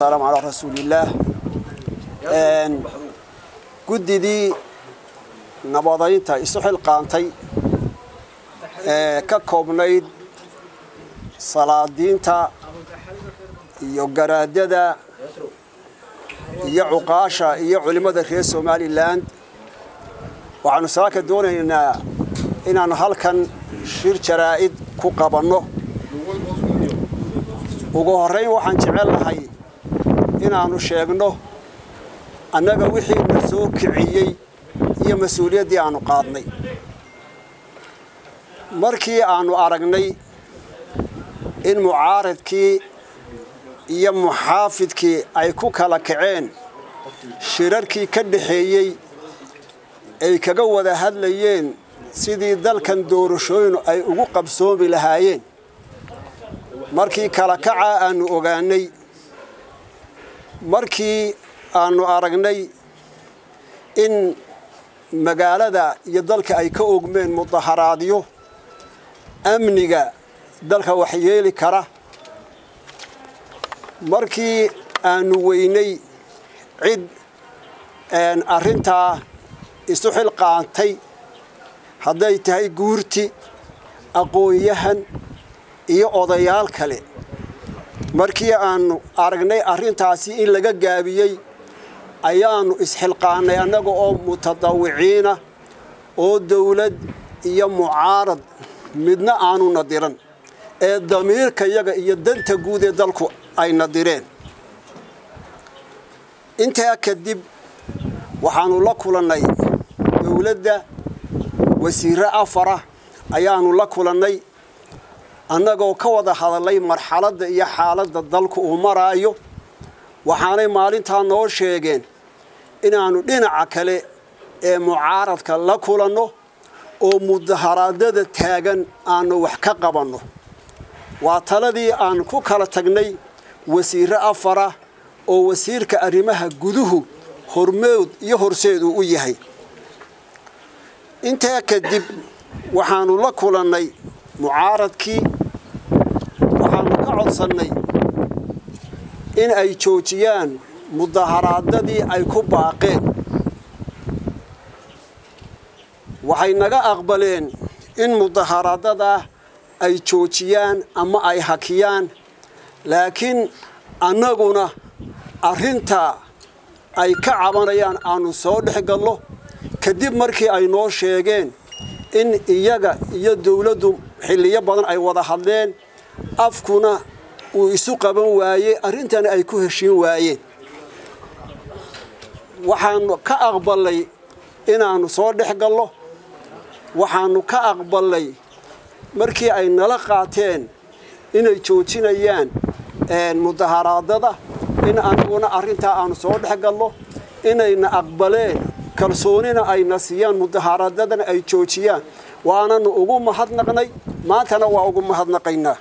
السلام على رسول الله guddidii nabadaynta isu xilqaantay ee ka koobnayd salaadiinta iyo garaadada iyo cuqaasha iyo culimmada reer somalilan waxaanu saaka doonaynaa inaannu halkan shir jaraa'id ku qabanno ugu horrayn waxaan jecel lahay inaannu sheegno annaga wixii na soo kiciyey iyo mas-uuliyaddii aannu qaadnay markii aannu aragnay in mucaaradkii iyo muxaafidkii ay ku kala kaceen shirarkii ka dhaxeeyey ay kaga wada hadlayeen sidii dalkan doorashooyinu ay ugu qabsoomi lahaayeen markii kala kacaa aannu ogaanay markii aannu aragnay in magaalada iyo dalka ay ka ogmeen mudaharaadyo amniga dalka waxyeeli kara markii aannu weynay cid arrintaa isu xilqaantay hadday tahay guurti aqoon-yahan iyo odayaal kale markii aannu aragnay arrintaasi in laga gaabiyey ayaannu isxilqaannay annaga oo mutadawiciina oo dawlad iyo mucaarad midna aanu nadiran ee damiirkayaga iyo danta guud ee dalku ay nadireen intaa kadib waxaannu la kulannay dawladda wasiirre afara ayaannu la kulannay annagoo ka wada hadallay marxaladda iyo xaaladda dalku uu maraayo waxaanay maalintaa noo sheegeen inaannu dhinaca kale ee mucaaradka la kulanno oo mudaharaadada taagan aannu wax ka qabanno waa taladii aan ku kala tagnay wasiirre afara oo wasiirka arrimaha guduhu hormood iyo horseed uu u yahay intaa kadib waxaannu la kulannay mucaaradkii waxaannu ka codsannay in ay joojiyaan mudaharaadadii ay ku baaqeen waxay naga aqbaleen in mudaharaadadaa ay joojiyaan ama ay hakiyaan laakiin annaguna arrintaa ay ka cabanayaan aannu soo dhex gallo kadib markii ay noo sheegeen in iyaga iyo dawladdu xilliyo badan ay wada hadleen afkuna uu isu qaban waayey arrintana ay ku heshiin waayeen waxaannu ka aqballay inaannu soo dhex gallo waxaannu ka aqballay markii ay nala qaateen inay joojinayaan mudaharaadada in anaguna arrintaa aannu soo dhex gallo inayna aqbaleen kalsoonina ayna siiyaan mudaharaadadana ay joojiyaan waananu ugu mahadnaqnay maantana waa ugu mahadnaqaynaa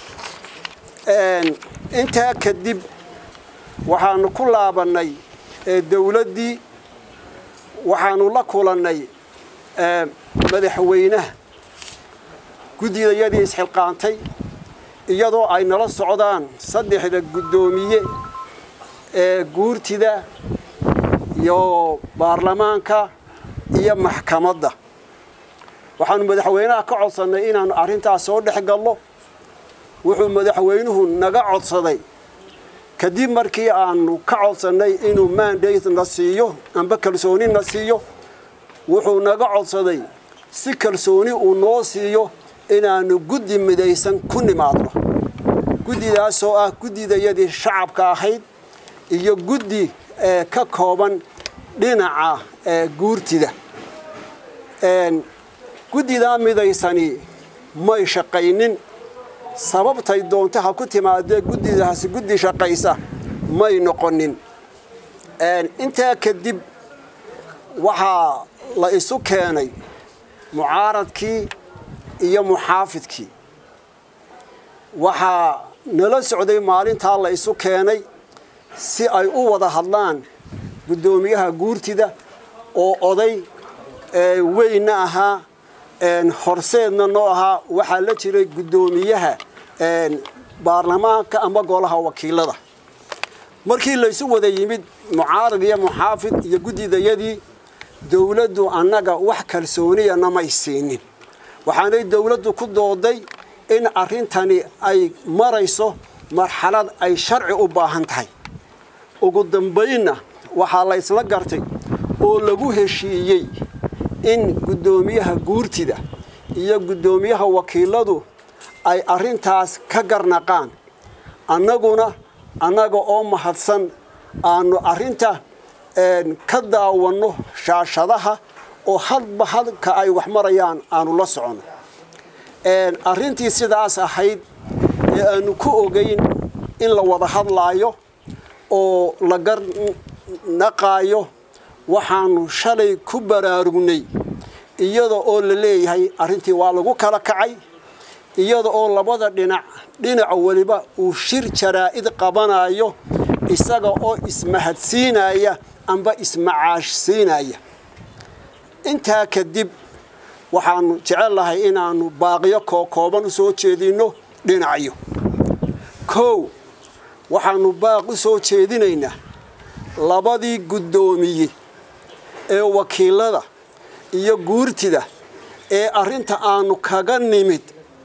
intaa kadib waxaannu ku laabannay dawladdii waxaannu la kulannay madaxweynaha guddidayadii isxilqaantay iyadoo ay nala socdaan saddexda guddoomiye ee guurtida iyo baarlamaanka iyo maxkamadda waxaannu madaxweynaha ka codsannay inaannu arrintaas soo dhex gallo wuxuu madaxweynuhu naga codsaday kadib markii aannu ka codsannay inuu mandate na siiyo amba kalsooni na siiyo wuxuu naga codsaday si kalsooni uu noo siiyo inaannu guddi midaysan ku nimaadno guddidaasoo ah guddidayadii shacabka ahayd iyo guddi ka kooban dhinaca guurtida guddidaa midaysani may shaqaynin sababtay doonto ha ku timaadee guddidaasi guddi shaqaysa may noqonin intaa kadib waxaa la isu keenay mucaaradkii iyo muxaafidkii waxaa nala socday maalintaa la isu keenay si ay u wada hadlaan guddoomiyaha guurtida oo oday weynna ahaa horseedna noo ahaa waxaa la jiray guddoomiyaha baarlamaanka ama golaha wakiilada markii laysu wada yimid mucaarad iyo muxaafid iyo guddidayadii dowladdu annaga wax kalsooniya namay siinin waxaanay dowladdu ku dooday in arrintani ay marayso marxalad ay sharci u baahan tahay ugu dambaynna waxaa la ysla gartay oo lagu heshiiyey in guddoomiyaha guurtida iyo guddoomiyaha wakiiladu ay arrintaas ka garnaqaan annaguna annaga oo mahadsan aanu arrinta ka daawanno shaashadaha oo hadba halka ay wax marayaan aanu la soconno arrintii sidaas ahayd ee aanu ku ogeyn in la wada hadlaayo oo la garnaqaayo waxaanu shalay ku baraarugnay iyada oo la leeyahay arrintii waa lagu kala kacay iyada oo labada dhinac dhinaca weliba uu shir jaraa'id qabanayo isaga oo ismahadsiinaya amba ismacaashsiinaya intaa kadib waxaanu jecellahay inaannu baaqiyo kookooban u soo jeedinno dhinacyo kow waxaannu baaq u soo jeedinaynaa labadii guddoomiye ee wakiilada iyo guurtida ee arrinta aanu kaga nimid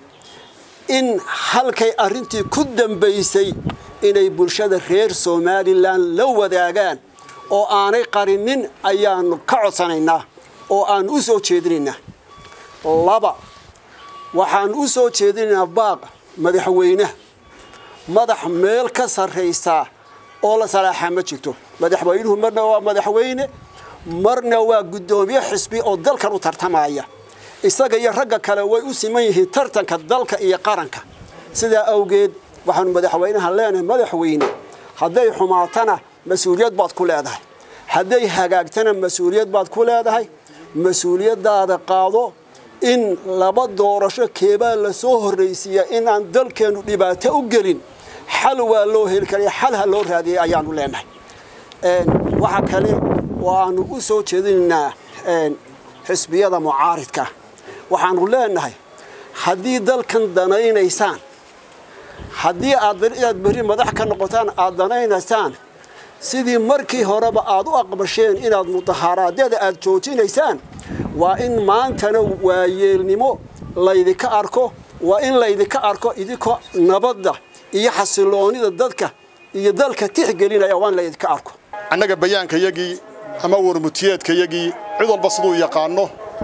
in halkay arrintii ku dambaysay inay bulshada reer somalilan la wadaagaan oo aanay qarinin ayaanu ka codsanaynaa oo aanu u soo jeedinaynaa laba waxaanu u soo jeedinaynaa baaq madaxweynaha madax meel ka sarraysaa oo la salaaxaa ma jirto madaxweynuhu marna waa madaxweyne marna waa guddoomiye xisbi oo dalkan u tartamaya isaga iyo ragga kale way u siman yihiin tartanka dalka iyo qaranka sidaa awgeed waxaanu madaxweynaha leenahay madaxweyne hadday xumaatana mas-uuliyad baad ku leedahay hadday hagaagtana mas-uuliyad baad ku leedahay mas-uuliyaddaada qaado in laba doorasho keebaa lasoo horraysiiya inaan dalkeennu dhibaato u gelin xal waa loo heli karaya xal ha loo raadiyay ayaanu leenahay waxaa kale oo aanu u soo jeedinaynaa xisbiyada mucaaridka waxaanu leenahay haddii dalkan danaynaysaan haddii aad inaad berri madax ka noqotaan aad danaynaysaan sidii markii horeba aad u aqbasheen inaad mudaharaadyada aad joojinaysaan waa in maantana waayeelnimo laydinka arko waa in laydinka arko idinkoo nabadda iyo xasiloonida dadka iyo dalka tixgelinaya waa in laydinka arko annaga bayaankayagii ama warmutiyeedkayagii cid walba siduu yaqaano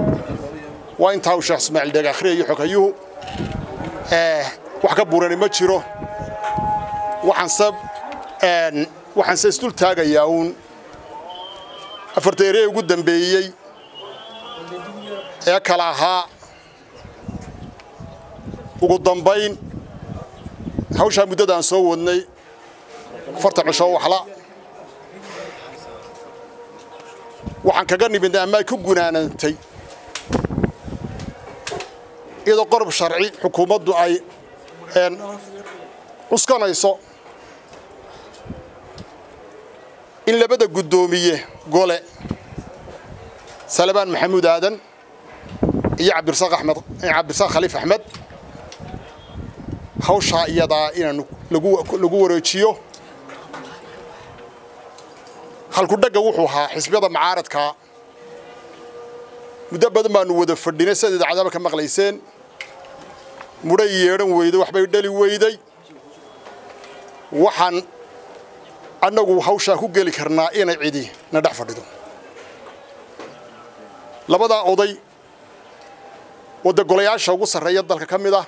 waa intaa uu sheekh ismaaciil dheeg akhriyay xogayuhu wax ka burani ma jiro waxaanse waxaanse isdul taagayaa uun afarta eree ugu dambeeyey ee kala ahaa ugu dambayn hawshaa muddadaan soo wadnay afartan cisho waxla waxaan kaga nimidnay ama ay ku gunaanantay iyadoo qorob sharci xukuumaddu ay cuskanayso in labada guddoomiye gole salabaan maxamuud aadan iyo cabdirasaaq axmed cabdirasaaq khaliif axmed hawshaa iyadaa inaanu lagu wareejiyo halkudhagga wuxuu ahaa xisbiyada mucaaradkaa muddo badan baanu wada fadhinay sidaad idaacadaba ka maqlayseen mudhay yeedhan weyday waxbay dhali weyday waxaan annagu hawshaa ku geli karnaa inay cidi na dhex fadhido labadaa oday wadda golayaasha ugu sarreeya dalka ka mid ah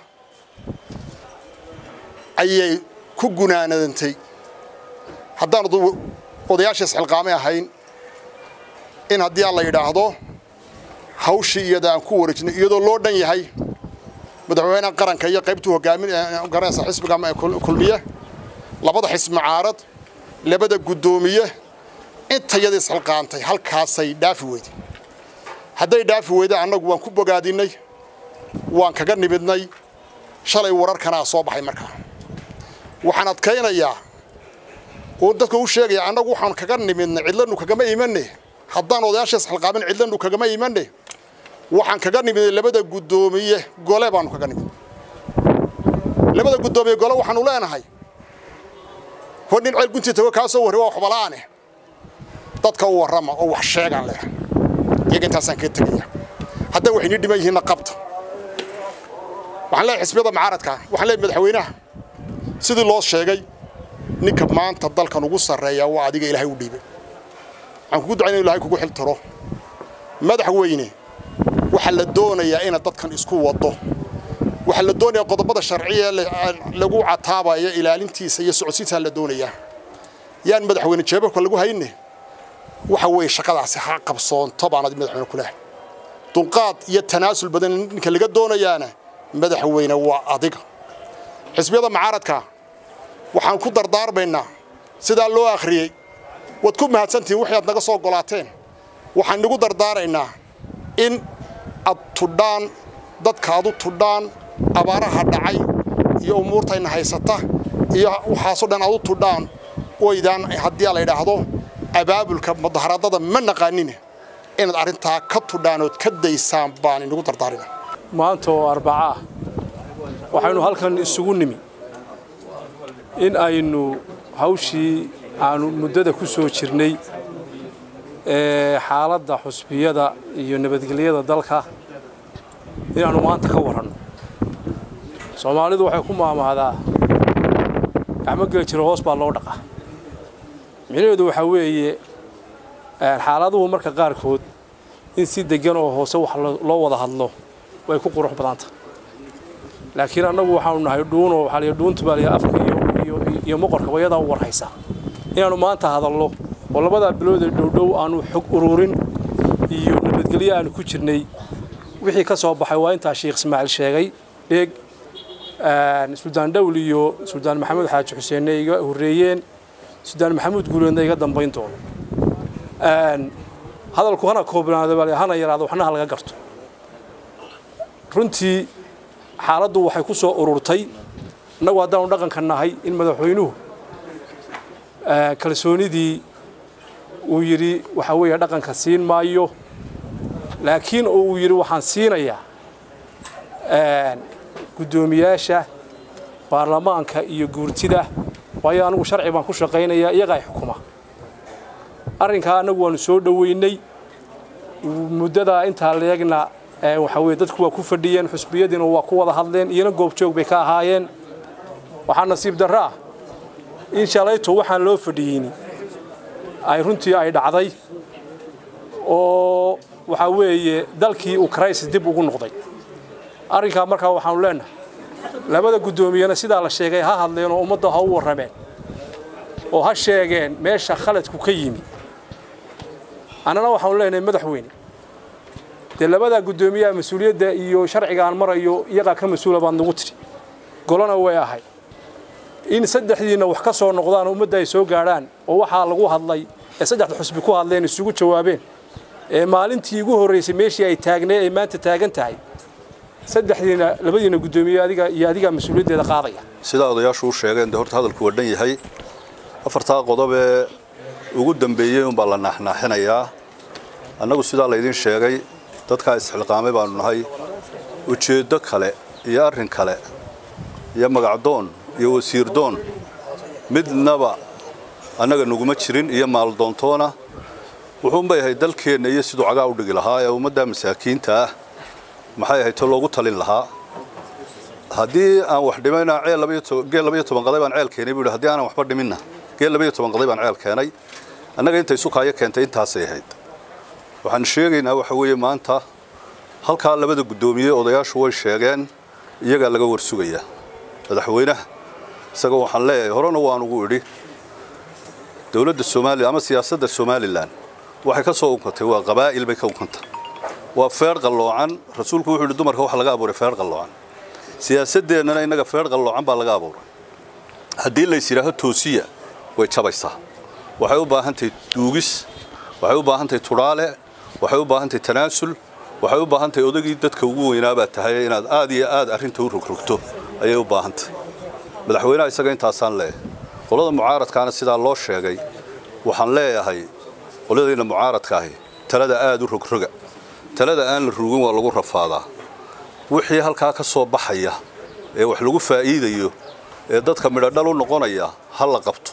ayay ku gunaanadantay haddaan odayaasha isxilqaamay ahayn in haddii aan la yidhaahdo hawshii iyada aan ku wareejinay iyadoo loo dhan yahay madaxweynaha qaranka iyo qaybtuu hogaamin garanaysa xisbiga kulmiye labada xisbi mucaarad labada guddoomiye intayada isxilqaantay halkaasay dhaafi weyday hadday dhaafi weyday annagu waan ku bogaadinay waan kaga nimidnay shalay wararkanaa soo baxay markaa waxaan adkaynayaa oo dadka u sheegaya annagu waxaan kaga nimidnay cidlanu kagama imanne haddaan odayaasha isxilqaamin cidlanu kagama imanne waxaan kaga nimidnay labada guddoomiye gole baanu kaga nimid labada guddoomiye gole waxaanu leenahay hor nin ceel guntii tago kaa soo warri waa waxbala'aane dadka u warrama oo wax sheegaan leh iyaga intaasaan kaga tegaya hadday waxayni dhiman yihiinna qabta waxaan leeyahay xisbiyada mucaaradka waxaan leeyahay madaxweynaha sidii loo sheegay ninka maanta dalkan ugu sarreeya waa adiga ilaahay u dhiibay waxaan kugu ducaynaya ilahay kugu xiltiro madaxweyne waxaa la doonayaa inaad dadkan isku waddo waxaa la doonayaa qodobada sharciya lagu cataabaya ilaalintiisa iyo socodsiintaa la doonayaa yaan madaxweyne jeebabka lagu hayne waxa weeye shaqadaasi ha qabsoonto baan adi madaxweyne ku lehay dulqaad iyo tanaasul badan ninka laga doonayaana madaxweyne waa adiga xisbiyada mucaaradka waxaan ku dardaarmaynaa sidaa loo akhriyey waad ku mahadsantihiin wixii aad naga soo golaateen waxaan nagu dardaaraynaa in ad tudhaan dadka ad u tudhaan abaaraha dhacay iyo umuurtayna haysata iyo waxaasoo dhan ad u tudhaan oydaan haddii la yidhaahdo abaabulka mudaharaadada ma naqaanine inaad arrintaa ka tudhaan ood ka daysaan baan inagu dardaarina maanta oo arbaca ah waxaynu halkan isugu nimi in aynu hawshii aanu muddada ku soo jirnay ee xaaladda xusbiyada iyo nabadgelyada dalka inaannu maanta ka waranno soomaalidu waxay ku maamahdaa gacmo geli jiro hoos baa loo dhaqaa micnaheedu waxaa weeye xaaladuhu marka qaarkood in si deggan oo hoose wax loo wada hadlo way ku qurux badanta laakiin annagu waxaanu nahay dhuunoo waxaa la dhuuntu baa la afka iyo iyo moqorka wayadaa u warhaysa inaannu maanta hadallo oo labadaa biloodee dhowdhow aanu xog ururin iyo nabadgelyo aanu ku jirnay wixii ka soo baxay waa intaa sheekh ismaaciil sheegay dheeg suldaan dhowl iyo suldaan maxamed xaaji xuseenna iga horreeyeen suldaan maxamuud guuleedna iga dambayn doono hadalku hana koobnaado hana yaraado waxna ha laga garto runtii xaaladdu waxay ku soo ururtay innagu haddaanu dhaqanka nahay in madaxweynuhu kalsoonidii uu yidhi waxaa weeye dhaqanka siin maayo laakiin oo uu yidhi waxaan siinayaa guddoomiyaasha baarlamaanka iyo guurtida waayo anigu sharci baan ku shaqaynayaa iyagaa xukuma arrinkaa annagu waanu soo dhoweynay muddadaa intaa leegna waxaa weye dadku waa ku fadhiyeen xusbiyadiina waa ku wada hadleen iyana goobjoog bay ka ahaayeen waxaa nasiib darro ah in shalayto waxaan loo fadhiyeyni ay runtii ay dhacday oo waxaa weeye dalkii uu crisis dib ugu noqday arrinkaa markaa waxaanu leenahay labada guddoomiyena sidaa la sheegay ha hadleen oo ummadda ha u warrameen oo ha sheegeen meesha khaladku ka yimi annana waxaanu leenahay madaxweyne dee labadaa guddoomiyaha mas-uuliyadda iyo sharciga aan marayo iyagaa ka mas-uula baad nagu tidhi golona way ahay in saddexdiinna wax ka soo noqdaan ummadda ay soo gaadhaan oo waxaa lagu hadlay ee saddexda xusbi ku hadleen isugu jawaabeen ee maalintii ugu horraysay meeshii ay taagnay ay maanta taagan tahay saddexdiina labadiina guddoomiye adiga iyo adigaa mas-uuliyaddeeda qaadaya sidaa odayaashu u sheegeen dee horta hadalku waa dhan yahay afartaa qodob ee ugu dambeeyey unbaa la naaxnaaxinayaa annagu sidaa laydin sheegay dadkaa isxilqaamay baanu nahay ujeeddo kale iyo arrin kale iyo magacdoon iyo wasiirdoon midnaba annaga naguma jirin iyo maaldoontoona wuxuunbay ahayd dalkeenna iyo siduu cagaa u dhigi lahaa ee ummadda masaakiinta ah maxay ahayd to loogu talin lahaa haddii aan wax dhimayna geel labaiyo toban qaday baan ceel keenay buu yidhi haddii aanan waxba dhiminna geel labaiyo toban qaday baan ceel keenay annaga intay sukaayo keentay intaasay ahayd waxaan sheegaynaa waxa weeye maanta halkaa labada guddoomiye odayaashu way sheegeen iyagaa laga warsugayaa madaxweynaha isaga waxaan leeyahay horena waan ugu idhi dowladda soomaaliya ama siyaasadda somalilan waxay ka soo unkantay waa qabaa'il bay ka unkanta waa feer qalloocan rasuulku wuxuu yidhi dumarka waxa laga abuuray feer qalloocan siyaasaddeennana innaga feer qalloocan baa laga abuuray haddii lays yidhaaho toosiya way jabaysaa waxay u baahan tahay duugis waxay u baahan tahay tudhaale waxay u baahan tahay tanaasul waxay u baahan tahay odagii dadka ugu weynaabaa tahay inaad aad iyo aad arrinta u rogrogto ayay u baahan tahay madaxweynaha isaga intaasaan leeyahay qolada mucaaradkaana sidaa loo sheegay waxaan leeyahay qoladayna mucaaradka ahi talada aad u rogroga talada aan la rugin waa lagu rafaadaa wixii halkaa ka soo baxaya ee wax lagu faa'iidayo ee dadka midhodhal u noqonaya ha la qabto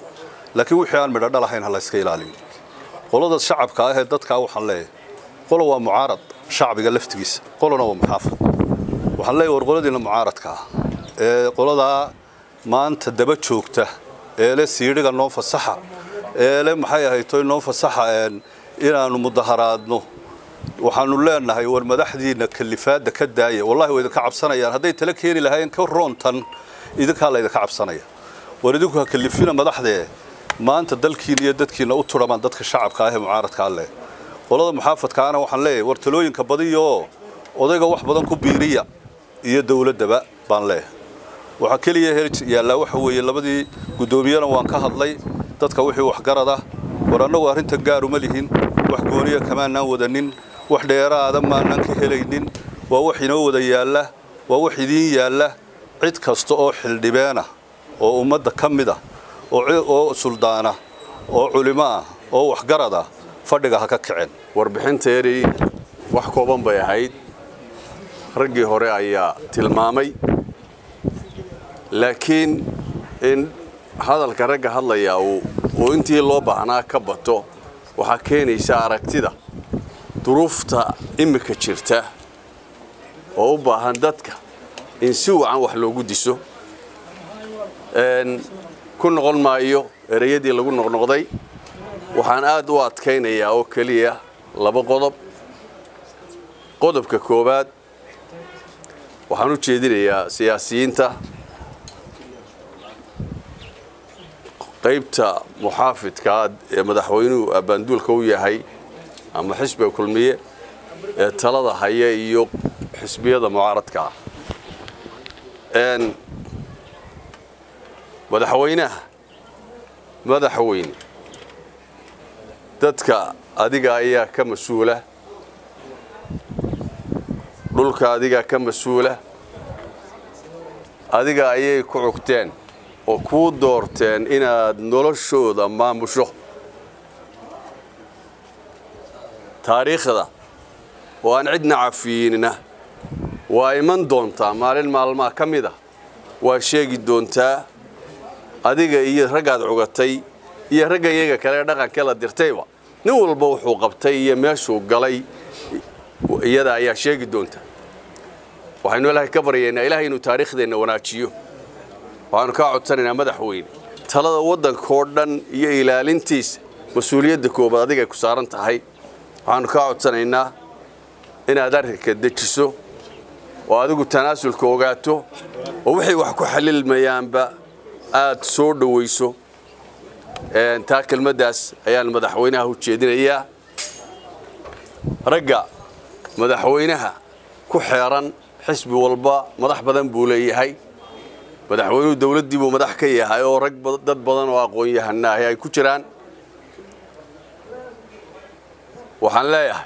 laakiin wixii aan midho dhalahayn ha la iska ilaaliyo qolada shacabka ah ee dadkaa waxaan leeyahay qola waa mucaarad shacbiga laftigiisa qolana waa muxaafad waxaan leeyahay war qoladiina mucaaradka ah ee qoladaa maanta daba joogta ee le siidhiga noo fasaxa ee le maxay ahaytoy noo fasaxa inaannu mudaharaadno waxaanu leenahay war madaxdiina kalifaadda ka daaya wallahi way idinka cabsanayaan hadday tala keeni lahaayeen ka roontan idinkaa laydinka cabsanaya war idinku ha kalifina madaxdee maanta dalkiina iyo dadkiina u turamaan dadka shacabka ah ee mucaaradka alleh qolada muxaafadkaana waxaan leeyahay war talooyinka badiyaoo odayga wax badan ku biiriya iyo dowladdaba baan leeyahay waxaa keliya hel yaallaa waxa weeye labadii guddoomiyana waan ka hadlay dadka wixii waxgarada war annagu arrintan gaaruma lihin wax gooniya kamaanaan wadanin wax dheeraada maanaan ka helaynin waa wax inoo wada yaalla waa wax idiin yaalla cid kasta oo xildhibeena oo ummadda ka mid ah oo suldaana oo culimo ah oo waxgarada fadhiga ha ka kaceen warbixinteedii wax kooban bay ahayd raggii hore ayaa tilmaamay laakiin in hadalka ragga hadlayaa uu intii loo baahnaa ka bato waxaa keenaysa aragtida duruufta immika jirta oo u baahan dadka in si wacan wax loogu diso ku noqon maayo ereyadii lagu noqnoqday waxaan aad u adkaynayaa oo keliya laba qodob qodobka koowaad waxaan u jeedinayaa siyaasiyiinta qaybta muxaafidkaa ee madaxweynuhu abbaanduulka u yahay ama xisbiga kulmiye ee talada haya iyo xisbiyada mucaaradka ah madaxweynaha madaxweyne dadka adiga ayaa ka mas-uula dhulka adigaa ka mas-uula adiga ayay ku cugteen oo kuu doorteen inaad noloshooda maamusho taariikhda oo aan cidna cafiyiinina waa iman doontaa maalin maalmaha ka mid a waa sheegi doontaa adiga iyo raggaad cugatay iyo ragga iyaga kale dhaqanka la dirtayba nin walba wuxuu qabtay iyo meeshuu galay iyada ayaa sheegi doonta waxaynu ilaahay ka baryaynaa ilaahay inuu taariikhdeenna wanaajiyo waxaanu kaa codsanaynaa madaxweyne talada waddankoo dhan iyo ilaalintiisa mas-uuliyadda koobaad adigay ku saaran tahay waxaanu kaa codsanaynaa inaad arrinka dejiso oo adigu tanaasulka ogaato oo wixii wax ku xalilmayaanba aad soo dhowayso taa kelmaddaas ayaan madaxweynaha u jeedinayaa ragga madaxweynaha ku xeeran xisbi walba madax badan buu leeyahay madaxweynuhu dawladdii buu madax ka yahay oo rag dad badan oo aqoon-yahanaahi ay ku jiraan waxaan leeyahay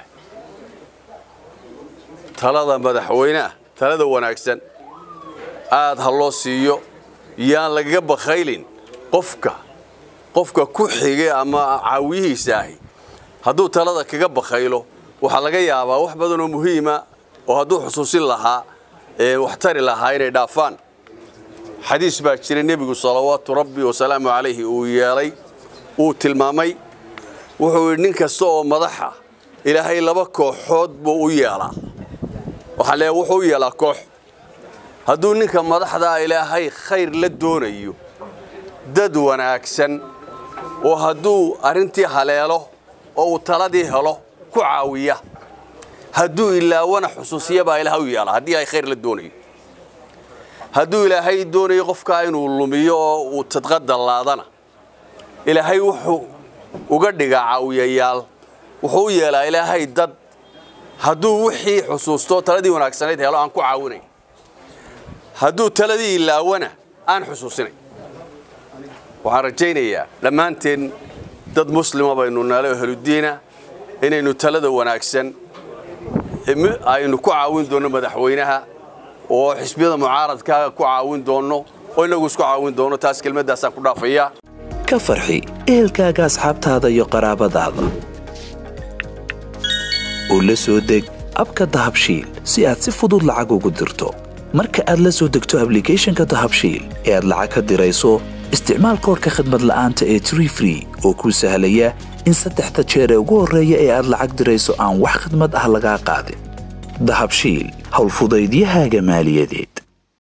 talada madaxweynaha talada wanaagsan aad ha loo siiyo yaan lagaga bakhaylin qofka qofka ku xige ama caawiyihiisa ahi hadduu talada kaga bakhaylo waxaa laga yaabaa wax badan oo muhiima oo hadduu xusuusin lahaa wax tari lahaa inay dhaafaan xadiis baa jira nebigu salawaatu rabbi wasalaamu calayhi uu yeelay uu tilmaamay wuxuu yidhi nin kasta oo madaxa ilaahay laba kooxood buu u yeelaa waxaa leeyahay wuxuu u yeelaa koox hadduu ninka madaxdaa ilaahay khayr la doonayo dad wanaagsan oo hadduu arrintii haleelo oo uu taladii helo ku caawiya hadduu ilaawana xusuusiya baa ilaah u yeelaa haddii ay khayr la doonayo hadduu ilaahay doonayo qofkaa inuu lumiyo oo uu tadqadallaadana ilaahay wuxuu uga dhigaa caawiyayaal wuxuu u yeelaa ilaahay dad hadduu wixii xusuusto taladii wanaagsanayd helo aan ku caawinayn hadduu taladii ilaawana aan xusuusinayn waxaan rajaynayaa dhammaanteen dad muslima baynu naale oo heludiina inaynu talada wanaagsan aynu ku caawin doonno madaxweynaha oo xisbiyada mucaaradka ku caawin doonno oo inagu isku caawin doonno taas kelmaddaasaan ku dhaafayaa ka farxi ehelkaaga asxaabtaada iyo qaraabadaada oo la soo deg abka dahabshiil si aad si fudud lacag ugu dirto marka aad la soo degto ablicathonka dahabshiil ee aad lacag ka dirayso isticmaal koorka khadmad la'aanta ee tree free oo kuu sahlaya in saddexda jeer ee ugu horreeya ee aad lacag dirayso aan wax khidmad ah lagaa qaadin dahabshiil howlfudaydiyahaaga maaliyadeed